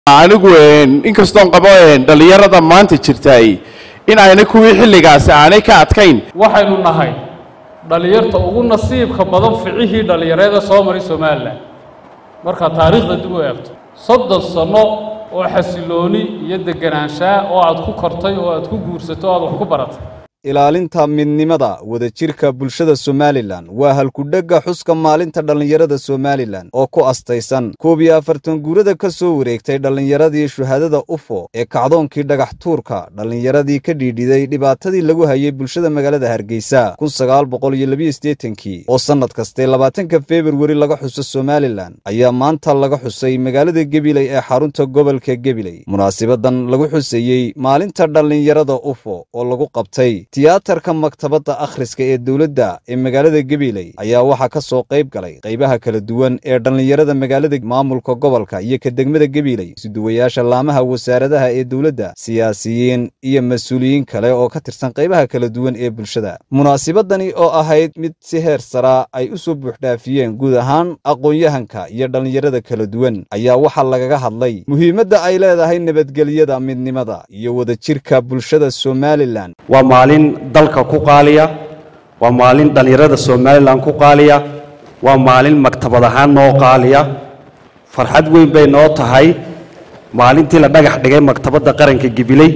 anigu inkastoon qabo dhallinyarada maanta jirtay in ayna kuwii xilligaasi aanay ka adkayn waxaynu nahay dhallinyarta ugu nasiibka badan ficihii dhallinyareeda soo maray somalilan markaad taariikhda dib u eegto soddon sanno oo xasilooni iyo deganaanshaa oo aad ku kortay oo aad ku guursato o aad wax ku baratay ilaalinta midnimada wadajirka bulshada somalilan waa halkudhegga xuska maalinta dhallinyarada somalilan oo ku astaysan koob iyo afartan guurada ka soo wareegtay dhallinyaradii shuhaadada ufo ee kacdoonkii dhagax tuurka dhallinyaradii ka dhiidhiday dhibaatadii lagu hayay bulshada magaalada hargeysa kun sagaal boqol iyo labiyo siddeetankii oo sannad kaste labaatanka februari laga xuso somalilan ayaa maanta laga xusay magaalada gebiley ee xarunta gobolka gebiley munaasibadan lagu xuseeyey maalinta dhallinyarada ufo oo lagu qabtay tiyaatarka maktabadda akhriska ee dowladda ee magaalada gebiley ayaa waxaa ka soo qayb galay qaybaha kala duwan ee dhallinyarada magaalada maamulka gobolka iyo ka degmada gebiley isuduwayaasha laamaha wasaaradaha ee dowladda siyaasiyiin iyo mas-uuliyiin kale oo ka tirsan qaybaha kala duwan ee bulshada munaasibadani oo ahayd mid si heer saraa ay u soo buuxdhaafiyeen guud ahaan aqoon-yahanka iyo dhallinyarada kala duwan ayaa waxaa lagaga hadlay muhiimadda ay leedahay nabadgelyada midnimada iyo wadajirka bulshada somalilan waa maalin dalka ku qaaliya waa maalin dhallinyarada somalilan ku qaaliya waa maalin maktabad ahaan noo qaaliya farxad weyn bay noo tahay maalintii la dhagax dhigay maktabadda qaranka gibiley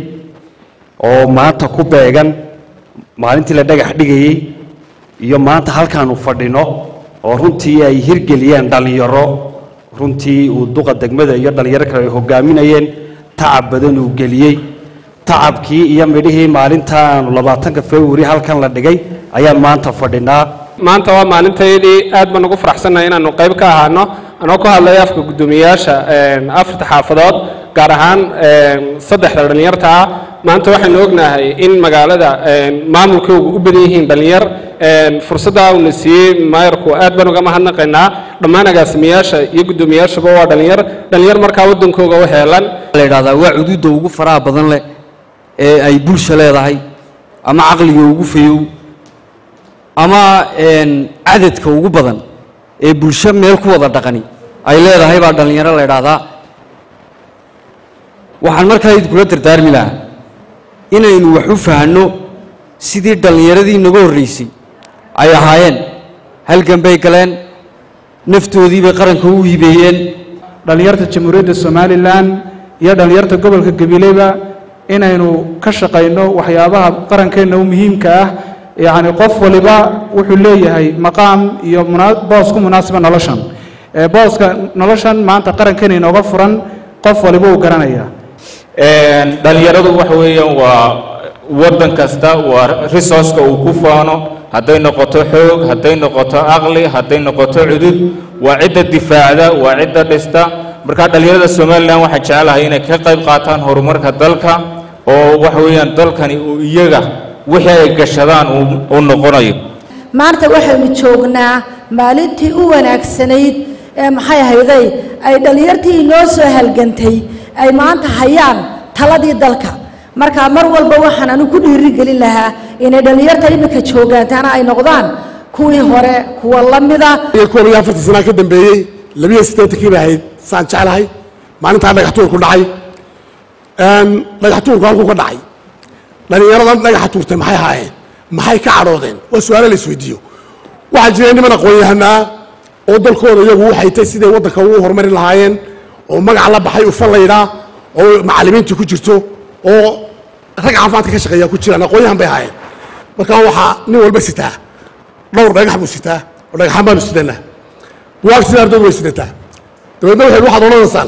oo maanta ku beegan maalintii la dhagax dhigayey iyo maanta halkaanu fadhino oo runtii ay hirgeliyeen dhallinyaro runtii uu duqa degmada iyo dhallinyaro kale ay hogaaminayeen tacab badan uu geliyey tacabkii iyo midhihii maalinta aanu labaatanka februari halkan la dhigay ayaan maanta fadhinaa maanta waa maalintaydii aad baan ugu faraxsannahay inaanu qayb ka ahaano anoo ku hadlaya afka guddoomiyayaasha afarta xaafadood gaar ahaan saddexda dhallinyarta ah maanta waxaynu ognahay in magaalada maamulkoogu u badan yihiin dhallinyar fursaddaa uuna siiyey maayarku aad baan uga mahadnaqaynaa dhammaan agaasimayaasha iyo guddoomiyayaashaba waa dhallinyar dhallinyar markaa waddankooga u heelan la yidhahdaa waa cuduudda ugu faraha badan leh ee ay bulsha leedahay ama caqliga ugu fayow ama cadadka ugu badan ee bulsho meel ku wada dhaqani ay leedahay baa dhallinyaro la ydhaahdaa waxaan markaa idinkula dardaarmi lahaa inaynu wax u fahanno sidii dhallinyaradii naga horraysay ay ahaayeen halgan bay galeen naftoodii bay qaranka u hiibeeyeen dhallinyarta jamhuuriyadda somalilan iyo dhallinyarta gobolka gabileyba inaynu ka shaqayno waxyaabaha qarankeenna u muhiimka ah yacni qof waliba wuxuu leeyahay maqaam iyo boos ku munaasiba noloshan booska noloshan maanta qarankeena inooga furan qof waliba uu garanaya dhallinyaradu waxa weeyaan waa waddan kasta waa resourceka uu ku faano hadday noqoto xoog hadday noqoto aqli hadday noqoto cudud waa cidda difaacda waa cidda dhista marka dhallinyarada somalilan waxaan jecelahay inay ka qayb qaataan horumarka dalka oo waxa weeyaan dalkani uu iyaga wixii ay gashadaan uu noqonayo maanta waxaynu joognaa maalintii u wanaagsanayd ee maxay ahayday ay dhallinyartii inoo soo halgantay ay maanta hayaan taladii dalka marka mar walba waxaan anigu ku dhiirigelin lahaa inay dhallinyarta iminka joogaantaana ay noqdaan kuwii hore kuwa la mida koob iyo afartan sanaa ka dambeeyey labiyo siddeetankii bay ahayd saan jeclahay maalintaa dhagax tuurku dhacay dhagax tuurku halkuu ka dhacay dhallinyaradan dhagaxa tuurtay maxay ahaayeen maxay ka cadhoodeen waa su-aalo la isweydiiyo waxaa jiray niman aqoon-yahanaa oo dalkooda iyagu u haytay siday waddanka ugu horumari lahaayeen oo magac la baxay ufan laydhaa oo macallimiintii ku jirto oo rag caafimaadka ka shaqeeya ku jiraan aqoon-yahan bay ahaayeen markaa waxaa nin walba sitaa dhowr dhagax buu sitaa oo dhagaxaan baanu sidanaa buwaagta sida ardaydu way sidataa dabeedna waxay waxaad odhanaysaan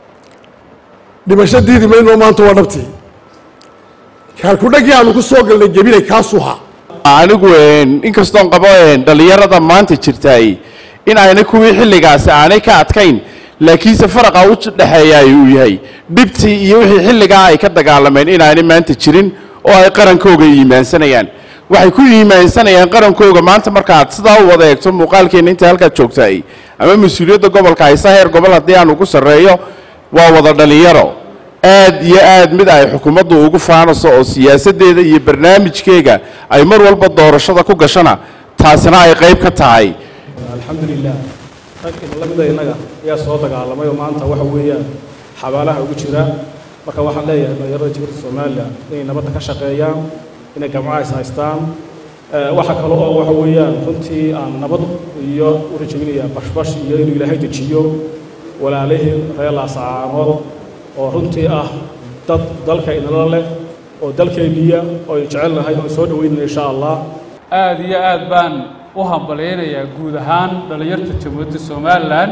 dhimasho diidi mayno maanta waa dhabtii kaalkudhaggii aanu ku soo galnay gebilay kaasuu haa anigu inkastoon qabo dhallinyarada maanta jirtay in ayna kuwii xilligaasi aanay ka adkayn laakiinse faraqa u dhexeeya uu yahay dhibtii iyo wixii xilligaa ay ka dagaalameen inaanay maanta jirin oo ay qarankooga iimaansanayaan waxay ku iimaansanayaan qarankooga maanta markaaad sidaa u wada eegto muuqaalkeenna inta halkaad joogtaay ama mas-uuliyadda gobolka haysa heer gobol haddii aan ugu sarreeyo waa wada dhallinyaro aad iyo aad mid ay xukuumaddu ugu faanayso oo siyaasaddeeda iyo barnaamijkeega ay mar walba doorashada ku gashana taasina ay qayb ka tahay alxamdulilah rag lamida innaga ayaa soo dagaalamay oo maanta waxa weeyaan xabaalaha ugu jira marka waxaan leeyahay dhalinyarada jibuuti somalilan inay nabadda ka shaqeeyaan inay gamcaha is haystaan waxa kale oo waxa weeyaan runtii aan nabad iyo u rajaynayaa bashbash iyo inuu ilaahay dejiyo walaalihii reer laascaanood oo runtii ah dad dalka inala leh oo dalkeenniya oo aynu jecelnahay oo soo dhaweynayna insha allah aada iyo aad baan u hambalyaynayaa guud ahaan dhallinyarta jamhuuriyadda somalilan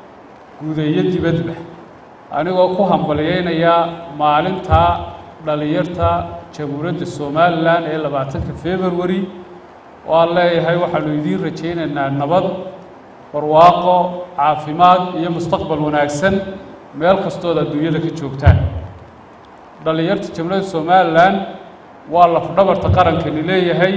guuda iyo dibadba anigoo ku hambalyaynayaa maalinta dhallinyarta jamhuuriyadda somalilan ee labaatanka february waan leeyahay waxaanu idiin rajaynaynaa nabad barwaaqo caafimaad iyo mustaqbal wanaagsan meel kastood adduunyada ka joogtaan dhallinyarta jamhuuriyadda somalilan waa lafdhabarta qarankani leeyahay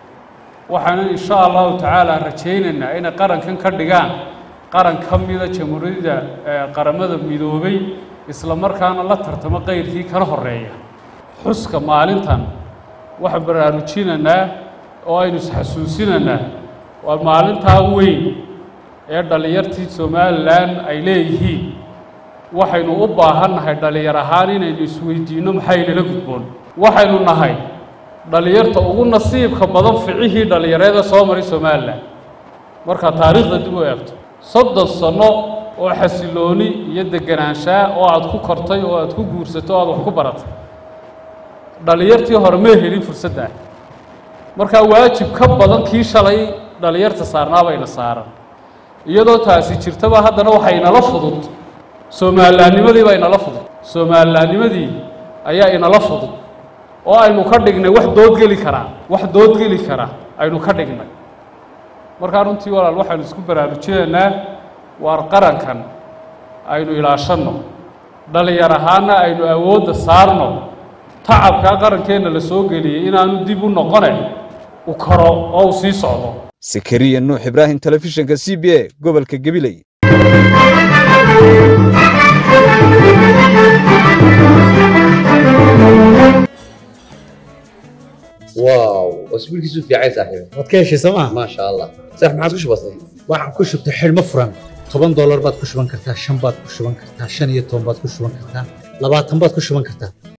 waxaanu insha allahu tacaala rajaynaynaa inay qarankan ka dhigaan qaran ka mida jamhuuriyadda qaramada midoobay isla markaana la tartamo qayrkii kala horeeya xuska maalintan waxaan baraarujinaynaa oo aynu isxasuusinaynaa waa maalintaa weyn ee dhallinyartii somalilan ay leeyihiin waxaynu u baahannahay dhallinyar ahaan inaynu isweydiinno maxaynala gudboon waxaynu nahay dhallinyarta ugu nasiibka badan ficihii dhallinyareeda soo maray somalilan markaa taariikhda dib u eegto soddon sanno oo xasilooni iyo deganaanshaa oo aad ku kortay oo aad ku guursatay oo aad wax ku baratay dhallinyartii hore ma helin fursadda ah markaa waajib ka badan kii shalay dhallinyarta saarnaabayna saaran iyadoo taasi jirtaba haddana waxaa inala fudud soomalilaannimadii baa inala fudud soomalilaannimadii ayaa inala fudud oo aynu ka dhignay wax doodgeli karaa wax doodgeli karaa aynu ka dhignay markaa runtii walaal waxaynu isku baraarujinaynaa waar qarankan aynu ilaashanno dhallinyar ahaana aynu awoodda saarno tacabkaa qarankeenna la soo geliyey inaanu dib u noqone u karo oo uu sii socdo sakariya nuux ibraahim telefishinka c b a gobolka gabiley واو اسبوع كيسو في عايز صاحبي waad ka heshay sooma ما شاء الله صح ما عادش بسيط waxaan ku shubtay xidhmo furan toban doolar baad ku shuban kartaa shan baad ku shuban kartaa shan iyo toban baad ku shuban kartaa labaatan baad ku shuban kartaa